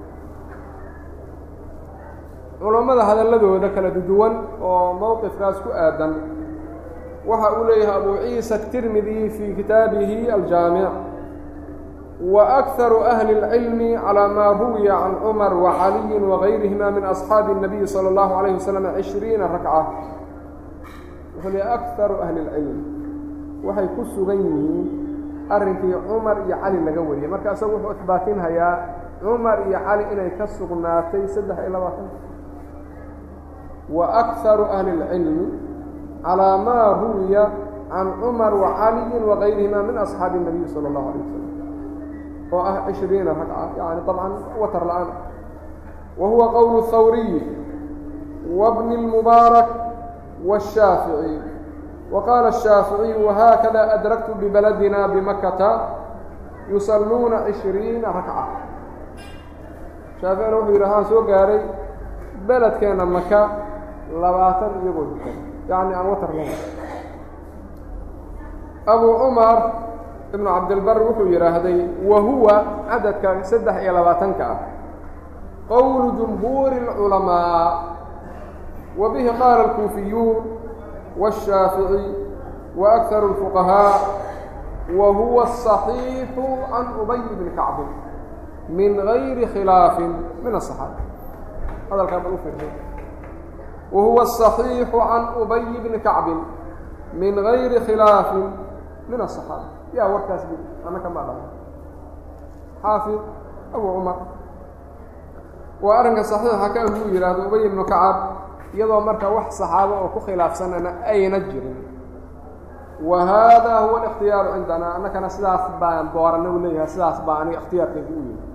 culammada hadalladooda kala duwan oo mowqifkaas ku aadan waxa uu leeyahay abu ciisa الtirmidi fii kitaabihi aljaamic wa akharu ahli اlcilmi calىa maa ruwiya can cumar wacaliyi wagayrihima min asxaabi الnabiyi salى اllahu عalayh wasalam cishriina rakca wuxuu leeyahy akharu ahli اlcilm waxay ku sugan yihiin arrinkii cumar iyo cali laga wariyay marka isagu wuxuu isbaatinhayaa cumar iyo cali inay ka sugnaatay saddex iyo labaatan wa akharu ahli اlcilmi calىa maa ruwiya can cumar wacaliyin wagayrihima min asxaabi الnabiy salى اllahu alay wasalam oo ah cishriina ragca yani طabcan watar la-aan wa huwa qowl الthawriyi wabni اlmubaarak wالshaafiعي وqاla الشhaafiعي وhakada أdraktu bbaladina bmakata yusaluuna عishriina rakca shaaficina wuxuu yidhi haan soo gaaray beledkeena maka labaatan iyagoo dukan yani aan watar lan abu cumar ibnu cabdilbar wuxuu yidhaahday wa huwa cadadka saddex iyo labaatanka ah qowl jumhuuri الculamaaء wa bihi qaala الkuufiyuun والشhaafiعي وأkثar الفqهاء wa huwa الصaحيiح can ubay bni kacbi min غayri khilaafi min الصaxaabة hadalkaa bal u fiirsa wa huwa الصaحيiح can ubay bni kacbi min غayri khilaafi min الصaxaabة yaa warkaas bu anaka ma dhaha xaafid abu cumar waa arrinka صaxiixa ka buu yihahdo ubay ibnu kacab iyadoo marka wax saxaabo oo ku khilaafsanana ayna jirin wa hada huwa الاkhtiyaaru cindana annakana sidaas baan doorana u leeyahay sidaas baa aniga اkhtiyaarkayga u yihi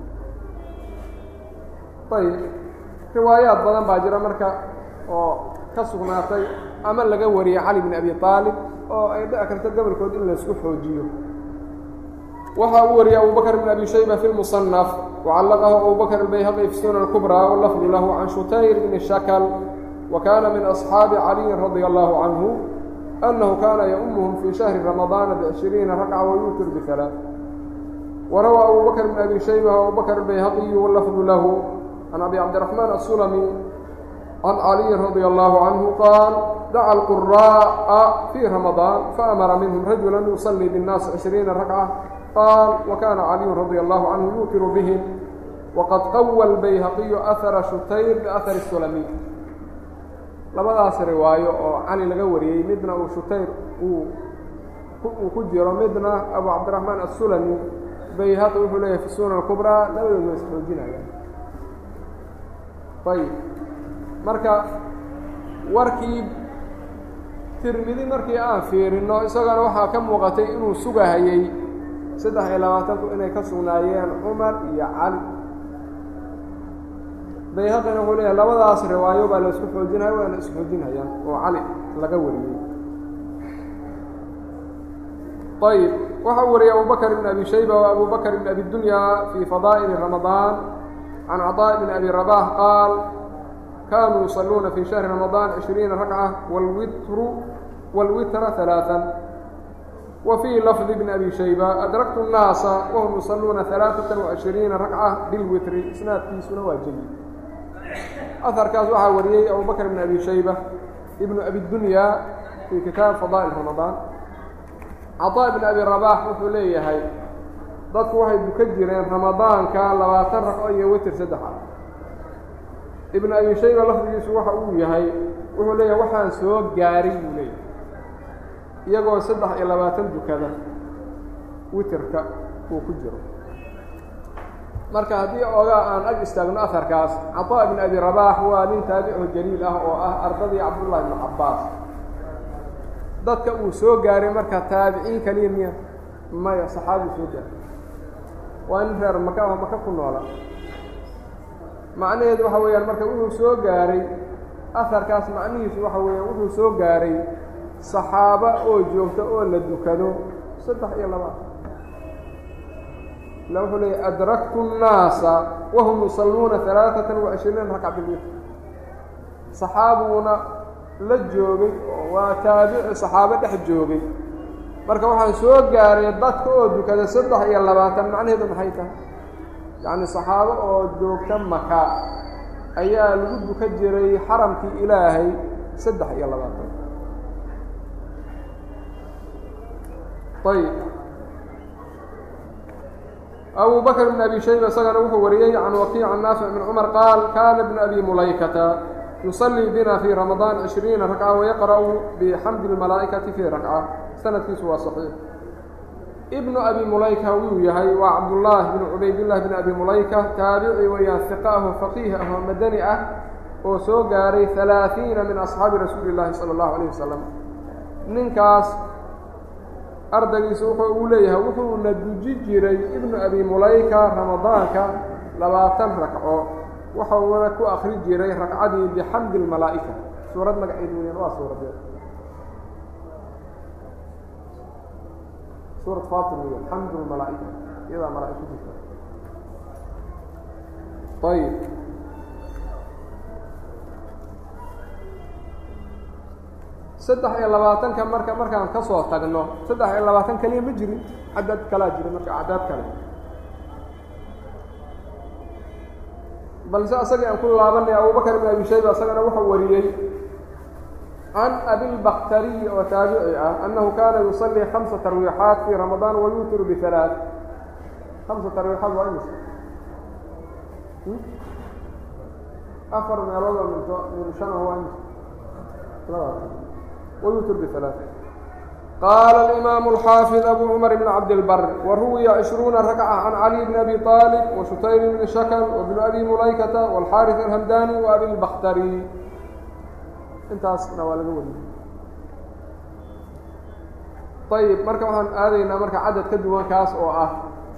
ayb riwaayaad badan baa jira marka oo ka sugnaatay ama laga wariyey cali bn abi طaalib oo ay dhici karto gobolkood in laysku xoojiyo waxa uu wariyey abu bakr bn abi shayba fi اlmuصنف وcalaqahu abu bakr الbayhaqi fi sunan الكbrى wlafdu lahu can shutayr bni shakl وkana min أصxaabi caliyi radي الlahu canhu أnnahu kana yaumuhum fii shahri ramaضaana بعشhiriina rakca wayutir bثalaaث warawى abu bakr bn abi shayba abu bakr الbayhaqiyu wlafdu lahu can abi cabdiرaحmaan الsulmi can caliyi radي الlahu canhu qaal daca الquraaءa fii ramaضaan faamara minhm rajula yuصlii bالnaasi عشhriina rakca qaal wakana caliyu radي الlahu canhu yuutiru bihim waqad qawa الbayhaqiyu ahara shutayr biahar الsulmi labadaas riwaayo oo cali laga wariyey midna uu shutayr uu uu ku jiro midna abu cabdiraxmaan asulami bayhaqi wuxuu leeyahay fi sunan اkubraa labadood waa isxoojinayaan ayib marka warkii tirmidi markii aan fiirino isagana waxaa ka muuqatay inuu sugahayey saddex iyo labaatanku inay ka sugnaayeen cumar iyo cali bayhaqina wuxuu leeyahay labadaas riwaayo baa la isku xoojinaya waana isxoojinayaan oo cali laga wariyey ayb waxa uu wariyey abu bakr bn abi shayba wa abu bakr bn abi dunya fii fadaa'ili ramadaan can caطاء bn abi rabax qaal kanuu yusaluuna fii shahri ramadaan cishriina rakca wlwitru wاlwitra ثalaaثa wa fii lafdi bn abi shayba adraktu الnaasa wahum yusaluuna ثalaaثaة وعishriina rakca bilwitri isnaadkiisuna waa jeyid aharkaas waxaa wariyey abu bakr bn abi shayba ibnu abi dunya fii kitaab fadaa'il ramadaan caطاء bn abi rabax wuxuu leeyahay dadku waxay duka jireen ramadaanka labaatan raqo iyo witr saddex ah ibnu abi shayba lafdigiisu waxa uu yahay wuxuu leeyahay waxaan soo gaaray buu leeyahay iyagoo saddex iyo labaatan dukada witrka uu ku jiro marka haddii ogaa aan ag istaagno aharkaas caطaa ibn abi rabaax waa nin taabico jaliil ah oo ah ardadii cabdullahi ibnu cabaas dadka uu soo gaaray marka taabiciin kaliya miya maya saxaabi soo gaaray waa nin reer maka maka ku noola macnaheedu waxa weeyaan marka wuxuu soo gaaray aharkaas macnihiisu waxa weeyaan wuxuu soo gaaray saxaabo oo joogta oo la dukado saddex iyo laba ila wuxuu leeyay adraktu الnaasa wahum yusalluuna ثalaaثaةa وacishriina rakca bilwitr saxaabuna la joogay waa taabici saxaabo dhex joogay marka waxaan soo gaaray dadka oo dukada saddex iyo labaatan macnaheedu maxay tahay yacni saxaabo oo joogta maka ayaa lagu duka jiray xaramkii ilaahay saddex iyo labaatan ayb abu bakr bn abi shayba isagana wuxuu wariyey can wakiic can naafic bn cumar qaal kana bn abi mulaykata yuصلii bina fي ramaضaan cishriina rakca wayaqra'u bxamdi اlmalaa'ikati fii rakca sanadkiisu waa صaxiix ibnu abi mulayka wuu yahay waa cabdullaahi bn cubaydillahi bn abi mulayka taabici weeyaan hiqa ah oo faqiih ah oo madani ah oo soo gaaray ثalaaثiina min asxaabi rasuuli اllahi salى اllahu عalيه wasalam ninkaas ardaygiisa wuxuu uu leeyahay wuxuuna duji jiray ibnu abi mulayka ramadaanka labaatan ragco waxauna ku akri jiray ragcadii bixamdi اlmalaa'ika suurad magaceed weeyaan waa suuradeed suurad fatir weeyaan xamdu lmalaa'ika iyadaa malaa'ik ku jirta ayib saddex iyo labaatanka marka markaan ka soo tagno saddex iyo labaatan keliya ma jirin cadad kalaa jira marka acdaad kale balse asagii aan ku laabanay abubakr ibn abi shayba isagana wuxuu wariyey can abilbaktariy oo taabici ah annahu kaana yusalii hamsa tarwiixaat fii ramadaan wayutiru bihalaaث hamsa tarwiixaat waa imis afar meelood oo minto min shan waa imis wayutir bihalaaث qaala alimaamu alxaafid abu cumar bn cabdilbar waruwiya cishruuna rakca can cali bn abi aalib washutayr bni shakl wabni abi mulaykata wاlxaariث alhamdani waabilbaktari intaasna waa laga wariyey ayib marka waxaan aadaynaa marka cadad ka duwan kaas oo ah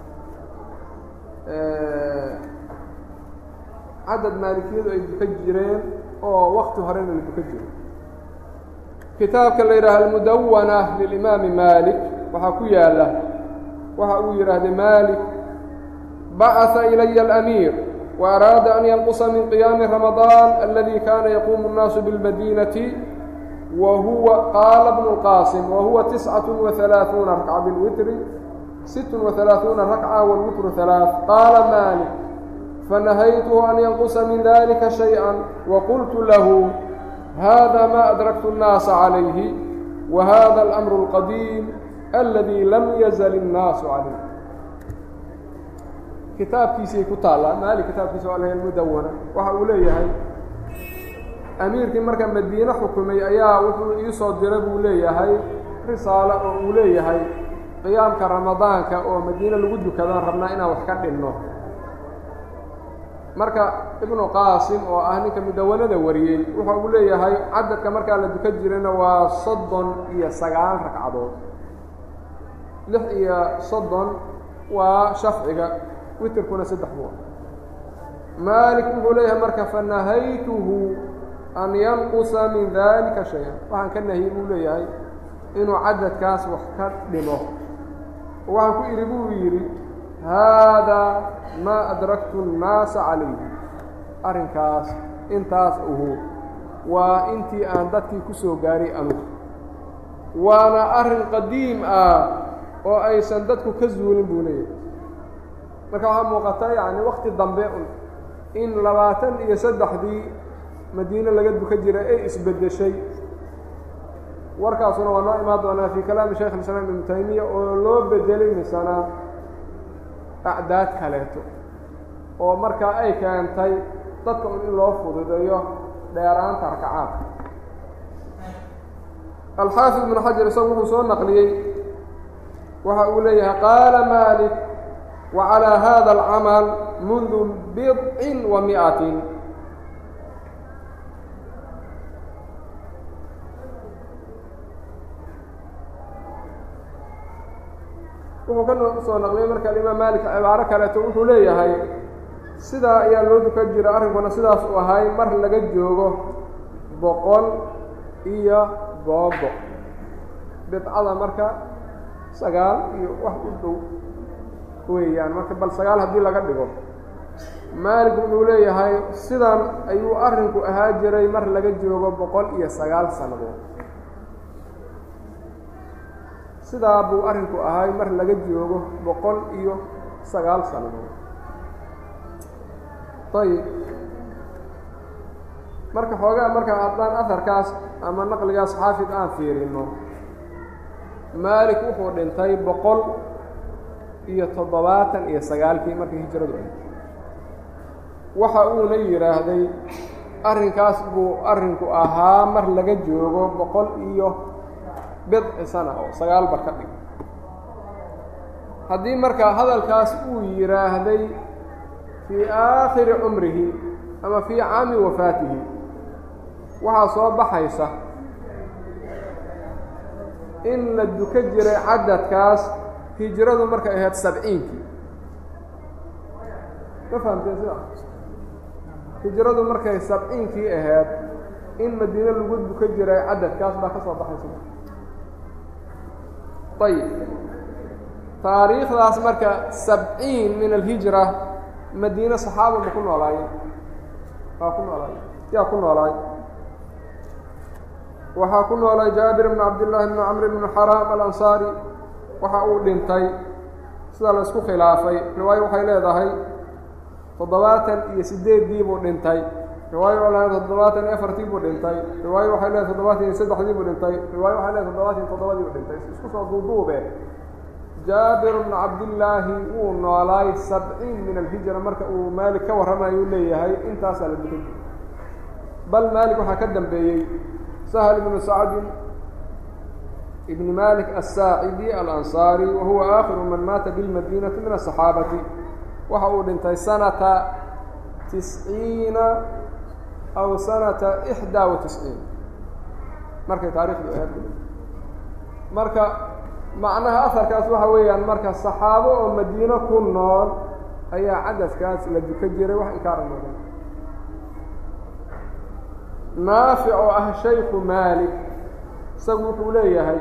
cadad maalikiyadu ay duka jireen oo wakti horena la duka jiro kitaabka la yidhaaha almudawana lilimaami malik waxaa ku yaala waxa uu yidhaahday malik bacثa ilaya alamiir وأrاada أn ynqصa min قyaami رamaضان اladي kana yquم الناas bالmadيnaة whuwa qaala بن الqاsim whuwa تiسcaة وaثaلaaثuuna rakca bاlwitr sit وaثaلaaثuuna rakca wاlwitr ثaلaaث qaala malik fanahaythu an ynqصa min dalika شhayئa وqultu lahu hada ma أdraktu الناasa عalayhi وhada الأmr الqadيim اladي lam yzl الناas عalayh kitaabkiisay ku taallaa maali kitaabkiisa waa lahayn mudawana waxa uu leeyahay amiirkii marka madiine xukumay ayaa wuxuu iisoo dira buu leeyahay risaalo oo uu leeyahay qiyaamka ramadaanka oo madiine lagu dukadaan rabnaa inaan wax ka dhinno marka ibnu qaasim oo ah ninka mudawanada wariyey wuxa uu leeyahay cadadka markaa la dukan jirayna waa soddon iyo sagaal ragcadood lix iyo soddon waa shafciga witrkuna saddex buu maalik wuxuu leeyahay marka fanahaytuhu an yanqusa min dalika shay-an waxaan ka nahiyey buu leeyahay inuu cadadkaas wax ka dhimo waxaan ku idhi buu yidhi haadaa maa adraktu الnaasa calayhi arrinkaas intaas uhu waa intii aan dadkii ku soo gaaray anugu waana arrin qadiim ah oo aysan dadku ka zuulin buu leeyahay marka waxaa muuqata yani wakti dambe un in labaatan iyo saddexdii madiine laga duka jiray ay isbeddeshay warkaasuna waa noo imaan doonaa fii kalaami shaykh islaam ibnu taymiya oo loo bedelay misana acdaad kaleeto oo markaa ay keentay dadka un in loo fududeeyo dheeraanta rakacaadka alxaafid ibnu xajar isagu wuxuu soo naqliyey waxa uu leeyahay qaala malik وعlى hda الcmل mundu bidcin wa mi'atin wuxuu ka soo naqliyay marka alimaam malik cibaaro kaleeto wuxuu leeyahay sidaa ayaa loo dukan jira arrinkuna sidaas uu ahay mar laga joogo boqol iyo googo bidcada marka sagaal iyo wax u dhow weeyaan marka bal sagaal haddii laga dhigo maalik wuxuu leeyahay sidan ayuu arrinku ahaa jiray mar laga joogo boqol iyo sagaal sannadood sidaa buu arrinku ahay mar laga joogo boqol iyo sagaal sannadood ayib marka xoogaa marka haddaan aharkaas ama naqligaas xaafid aan fiirino maalik wuxuu dhintay boqol iyo toddobaatan iyo sagaalkii markii hijradu ay waxa uuna yidhaahday arrinkaas buu arrinku ahaa mar laga joogo boqol iyo bidci sana oo sagaalba ka dhig haddii marka hadalkaas uu yidhaahday fii aakhiri cumrihi ama fii caami wafaatihi waxaa soo baxaysa in la duka jiray cadadkaas hijradu markay ahayd sabciinkii ma fahamteen sida hijradu markay sabciinkii ahayd in madiine lagu duka jiray cadadkaas baa ka soo baxaysa ayib taariikhdaas marka sabciin min alhijra madiine saxaaba ma ku noolaayeen waa ku noolaay yaa ku noolaay waxaa ku noolay jaabir bn cabdillaahi bn camr bn xaraam alansaari waxa uu dhintay sida la isku khilaafay riwaayo waxay leedahay toddobaatan iyo sideeddii buu dhintay riwaayo waxay leedahay toddobaatan iyo afartii buu dhintay riwaayo waxay leedahay toddobaatan iyo saddexdii buu dhintay riwaayo waxay leedahay toddobaatan iyo toddobadii buu dhintay isku soo duuduube jaabir bnu cabdillaahi wuu noolaay sabciin min alhijra marka uu maalik ka warramayo u leeyahay intaasaa la dukan jiray bal maalik waxaa ka dambeeyey sahl ibnu sacdin ibn malik aلsaacidi alansaari wa huwa aakhiru man maata bilmadinati min aلصaxaabati waxa uu dhintay sanata tisciina aw sanata ixdaa wa tisciin markay taarikhdu ahayd marka macnaha aharkaas waxa weeyaan marka saxaabo oo madiino ku nool ayaa cadadkaas la duka jiray wax inkaara noqon naafic oo ah shayku maalik isagu wuxuu leeyahay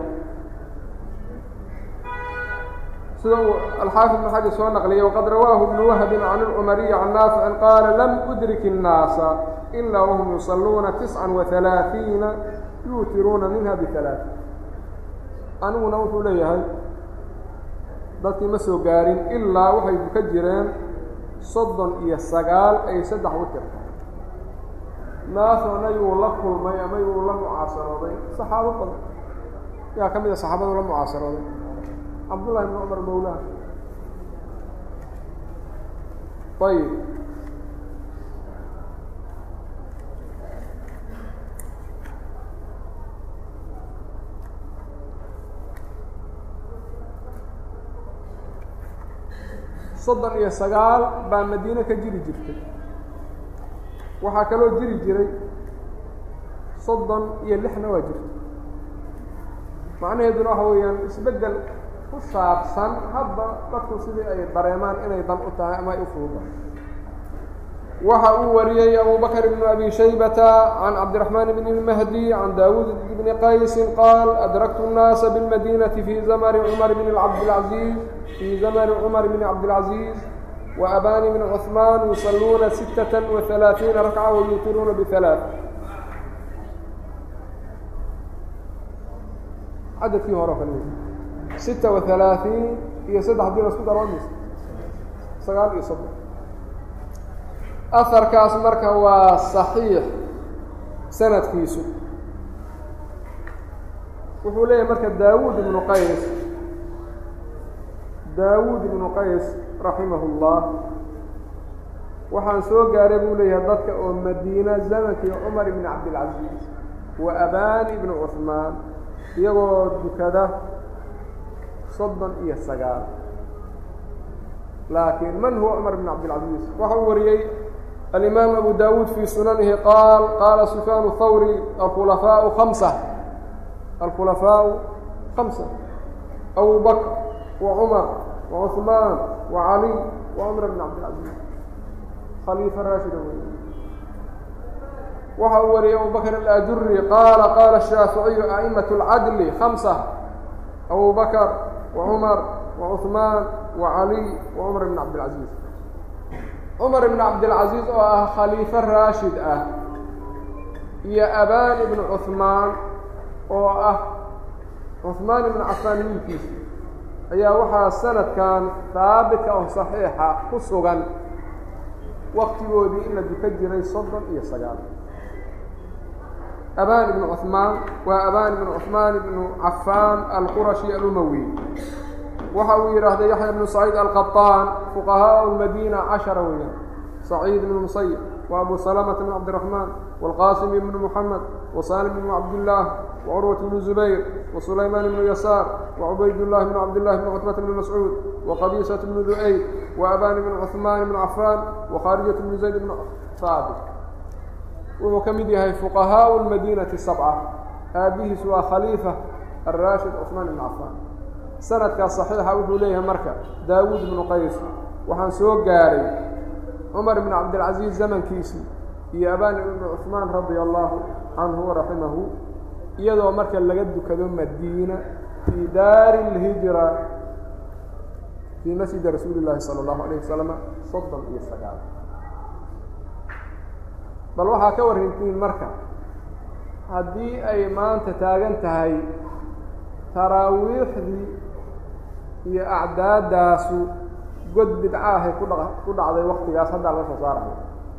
sida uu alxaafid ibn xajar soo naqliyay waqad rawaahu ibnu wahbin can ilcumariyi can naaficin qaala lam udrik الnaasa ilaa wahum yusaluuna tisca وaثalaaثiina yuutiruuna minha biثalaaث aniguna wuxuu leeyahay dadkii ma soo gaarin ilaa waxay duka jireen soddon iyo sagaal ay saddex witirka naasona yuu la kulmay ama yuu la mucaasarooday saxaabo badan yaa ka mid a saxaabadu la mucaasarooday cabdullahi bn cumar mawlaha ayib soddon iyo sagaal baa madiine ka jiri jirtay waxaa kaloo jiri jiray soddon iyo lixna waa jirta macnaheeduna waxa weeyaan isbeddel ku saabsan hadda dadku sidii ay dareemaan inay dan u tahay ama ay u fuuda waxa uu wariyey abu bakr bn abi shaybata can cabdiraxmaan bn اlmahdi can daawuud bni qaysin qaal adraktu الnaasa biاlmadinati fi zamani cumar bn cabdilcaziiz fii zamani cumar bn cabdilcaziiz وأbاni بن cثmaan يuصaluuna siتة وaثaلaaثiiنa رakcة وyutiruuna بثaلaaث cadadkii hore o kale sita وaثaلaaثiin iyo saddex dii lasku daro mis sagaal iyo soddon aharkaas marka waa صaxiix sanadkiisu wuxuu leeyahay marka daawuud ibnu qays daawuud ibnu qays raximah اllah waxaan soo gaaray buu leeyahay dadka oo madiina zamankii cumar ibni cabdilcaziiz wa abani ibni cuثmaan iyagoo dukada soddon iyo sagaal laakiin man huwa cumar bn cabdilcaziiz waxa uu wariyey alimaam abu dawuud fii sunanihi qaal qaala sufyaan thawri alkhulafaau hamsa alkhulafaau hamsa abu bakr wa cumar wa cuثmaan wa caliy wa cumar bn cabdilcaziiz khaliifa raashida wey waxa uu wariyey abu bakr alajuri qaala qaala shaaficiyu a'imaة اlcadli hamsa abu bakr wa cumar wa cuثmaan wa caliy wa cumar bn cabdilcaziiz cumar ibn cabdilcaziiz oo ah khaliifo raashid ah iyo abaan ibnu cuثmaan oo ah cuثmaan ibnu cafaan wiilkiisa ayaa waxaa sanadkan haabitka oo saxiixa ku sugan waktigoodii in la duka jiray soddon iyo sagaal abaan ibnu cuثmaan waa abaan ibnu cuثmaan ibnu cafaan alqurashi alumawi waxa uu yidhaahday yaxya ibnu saciid alqaطaan fuqahaء اmadina cashara weeyaan saciid ibnu musayib wa abu salamata bn cabdiraxmaan wاlqasim ibnu muxamed wasalim ibnu cabdillaah wacurwat bnu zubayr wasulaymaan ibnu yasaar wacubaydullahi bnu cabdillahi bn cutbata bni mascuud waqabisat bnu du'ayd waabaan ibnu cuثmaan ibnu cafaan wakharijat bnu zayd ibnu haabit wuxuu ka mid yahay fuqahaء اmadinati sabca aabihiis waa khaliifa araashid cuثmaan ibn cafaan sanadkaas saxiixa wuxuu leeyahay marka daawuud ibnu qays waxaan soo gaaray cumar ibn cabdilcaziiz zamankiisii iyo abaan ibnu cuثmaan radia allahu canhu waraximahu iyadoo marka laga dukado madiina fii daari اlhijra fii masjidi rasuuli llaahi salى اllahu alayh wasalam soddon iyo sagaal bal waxaa ka warintiin marka haddii ay maanta taagan tahay taraawiixdii iyo acdaadaasu god bidca ahay ku dha ku dhacday waktigaas haddaa laga soo saarayo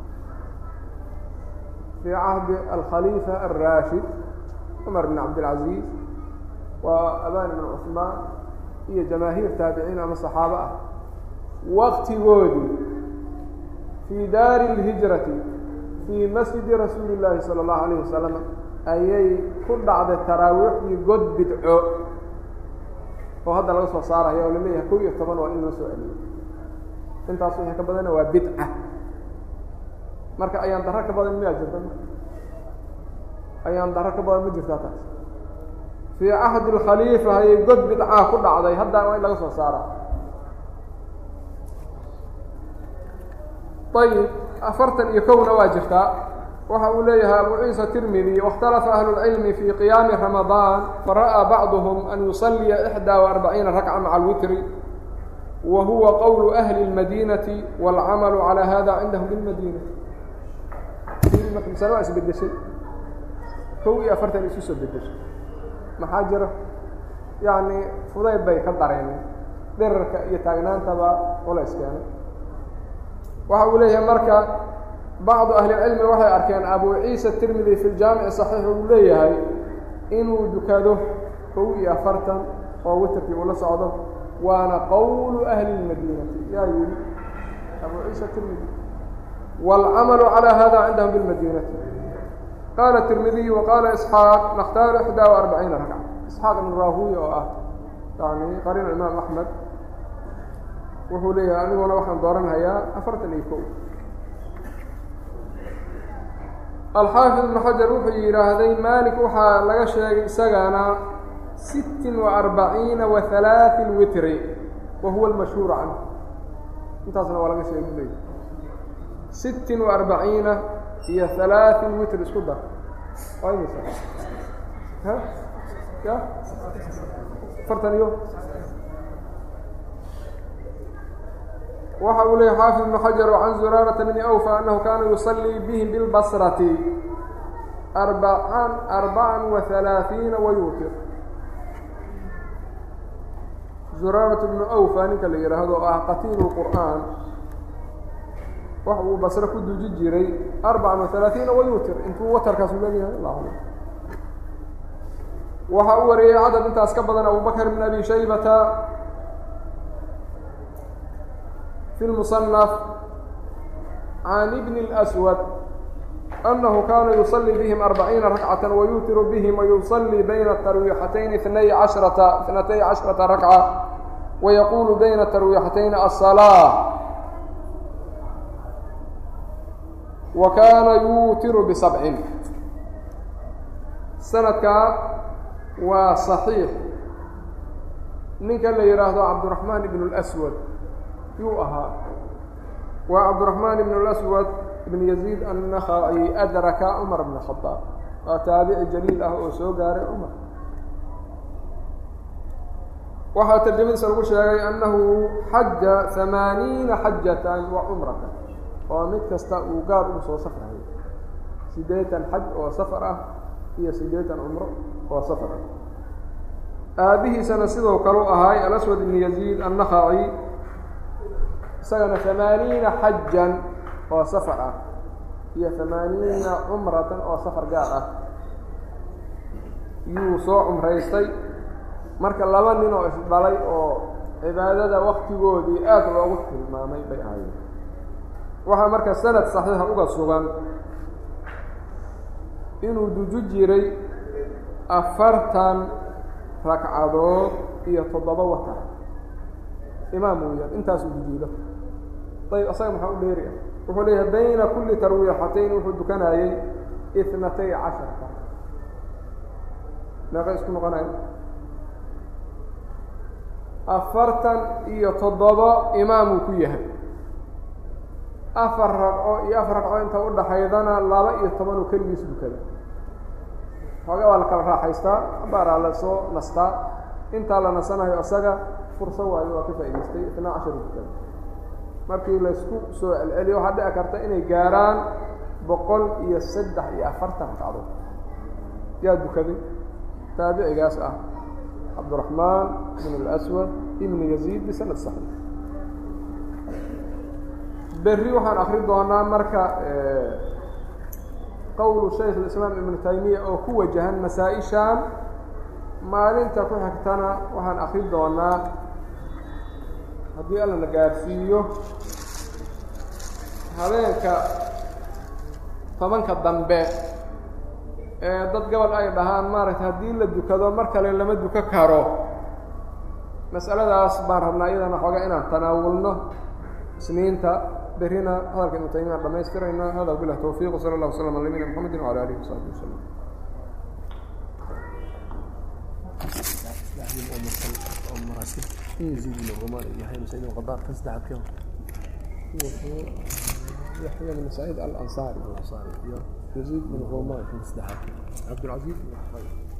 fii cahdi alkhaliifa alraashid cumar bn cabdilcaziiz waa abaan ibn cuثmaan iyo jamaahiir taabiciin ama saxaabo ah waktigoodii fii daari اlhijrati fii masjidi rasuuli llaahi salى اllahu alayh wasalam ayay ku dhacday taraawiixdii god bidco oo hadda laga soo saaraya oo laleeyahay kow iyo toban waa in loo soo celiyo intaas wixii ka badanna waa bidca marka ayaan daro ka badan miyaa jirta ayaan daro ka badan ma jirtaa taas fii cahdi اlkhaliifa ayay god bidcaa ku dhacday hadda waa in laga soo saara ayib afartan iyo kowna waa jirtaa waxa uu leeyahay abu ciisa tirmidi واkhtalafa ahlu اlcilmi fii qiyaami ramadaan fara'aa bacduhm an yusaliya ixdaa وarbaciina rakca maca alwitri wa huwa qowlu ahli اlmadinati wاlcamalu calى hada cindahum bilmadina masale waa isbedeshay kow iyo afartan isu soo bedeshay maxaa jira yacni fudayd bay ka dareeneen derarka iyo taagnaantaba culays keenay waxa uu leeyahay marka bacdu ahli اlcilmi waxay arkeen abu ciisa tirmidi fi ljaamici صaxiix uu leeyahay inuu dukado kow iyo afartan oo witerkii uu la socdo waana qowlu ahli اlmadinati yaa yihi abu ciisa tirmidi wاlcamalu calى hada cindahum biاlmadinati qaala tirmidiy waqaala isxaaq nakhtaaru ixdaa وarbaciina rakca isxaaq ibn rahuya oo ah yani qariin imaam axmed wuxuu leeyahay aniguna waxaan dooranhayaa afartan iyo kow alxaafid ibnu xajar wuxuu yidhaahday malik waxaa laga sheegay isagana sittin wa arbaciina wa halaaثin witri wa huwa almashhuur canhu intaasna waa laga sheegay leey sittin wa arbaciina iyo halaaثin witr isku dar waa imisa ha ya afartan iyo waxa uu leeyay xaafid ibnu xajar can zuraarata bni awfa anahu kaana yusalii bihim bilbasrati arbacan arbacan wa halaaثiina wayuutir zuraarata bnu awfa ninka la yidhaahdo oo ah qatiilu qur'aan waxa uu basre ku duji jiray arbacan wa halaaثiina wayuutir intuu watarkaasu leeyahay allah alam waxa u wariyey cadad intaas ka badan abubakr bn abi shaybata في المصنف عن ابن الأسود أنه كان يصلي بهم أربعين ركعة ويوتر بهم ويصلي بين الترويحتين اثني عشرة اثنتي عشرة ركعة wayaquulu bayna tarwiixatayn aلsalaaة wa kaana yuutiru bisabcin sanadkaa waa صaxiix ninka la yidhaahdo cabdiraxmaan ibn اlأswad yuu ahaa waa cabdiraxmaan ibn اlأswad ibn yaziid annakhaci adraka cumar bn khadaab waa taabici jaliil ah oo soo gaaray cumar waxaa tarjamadiisa lagu sheegay annahu xaja hamaaniina xajatan wa cumratan oo mid kasta uu gaar ugu soo safrayo siddeetan xaj oo safar ah iyo siddeetan cumro oo safar ah aabihiisana sidoo kale u ahaay alaswad ibn yaziid annakhaci isagana hamaaniina xajan oo safar ah iyo hamaaniina cumratan oo safar gaar ah yuu soo cumraystay marka laba nin oo isdhalay oo cibaadada waktigoodii aad loogu tilmaamay bay ahaayeen waxaa marka sanad saxiixa uga sugan inuu duju jiray afartan ragcadood iyo toddoba watar imaam weeyaan intaasuu dujiido ayb asaga maxaa u dheeri ah wuxuu leeyahay bayna kulli tarwiixatayn wuxuu dukanayey itnatay casharka meeqay isku noqonaya afartan iyo toddoba imaamuu ku yahay afar ragco iyo afar ragco inta udhaxaydana laba iyo toban uu keligiis dukada xooga waa la kala raaxaystaa abaaraa la soo nastaa intaa la nasanayo isaga furso waayo waa ka faa'idaystay itnaa cashar dukada markii laysku soo celceliyo waxaa dhici karta inay gaaraan boqol iyo saddex iyo afartan ragcadood yaa dukaday taabicigaas ah cabdiraxmaan ibn اlaswad ibn yaziid bisanad saxiix berri waxaan akri doonaa marka qowlu shaykh اislaam ibnu taymiya oo ku wajahan masaa-ishan maalinta ku xigtana waxaan akri doonaa haddii alla na gaarsiiyo habeenka tobanka dambe ee dad gobol ay dhahaan maaragtay haddii la dukado mar kale lama duko karo mas'aladaas baan rabnaa iyadana xoogaa inaan tanaawulno isniinta berrina hadalka ibnu taymiya dhamaystirayna hada bilah towfiiq wsala allah waslama ala nabiyina mxamedi wala alihi wasaxbi wasalam يزيد بن الرومان يحيى بن سعيد القضاء فازدعت كم يحيى بن سعيد الأنصاري الأنصاري يزيد بن رومان فازدعت عبد العزيز بن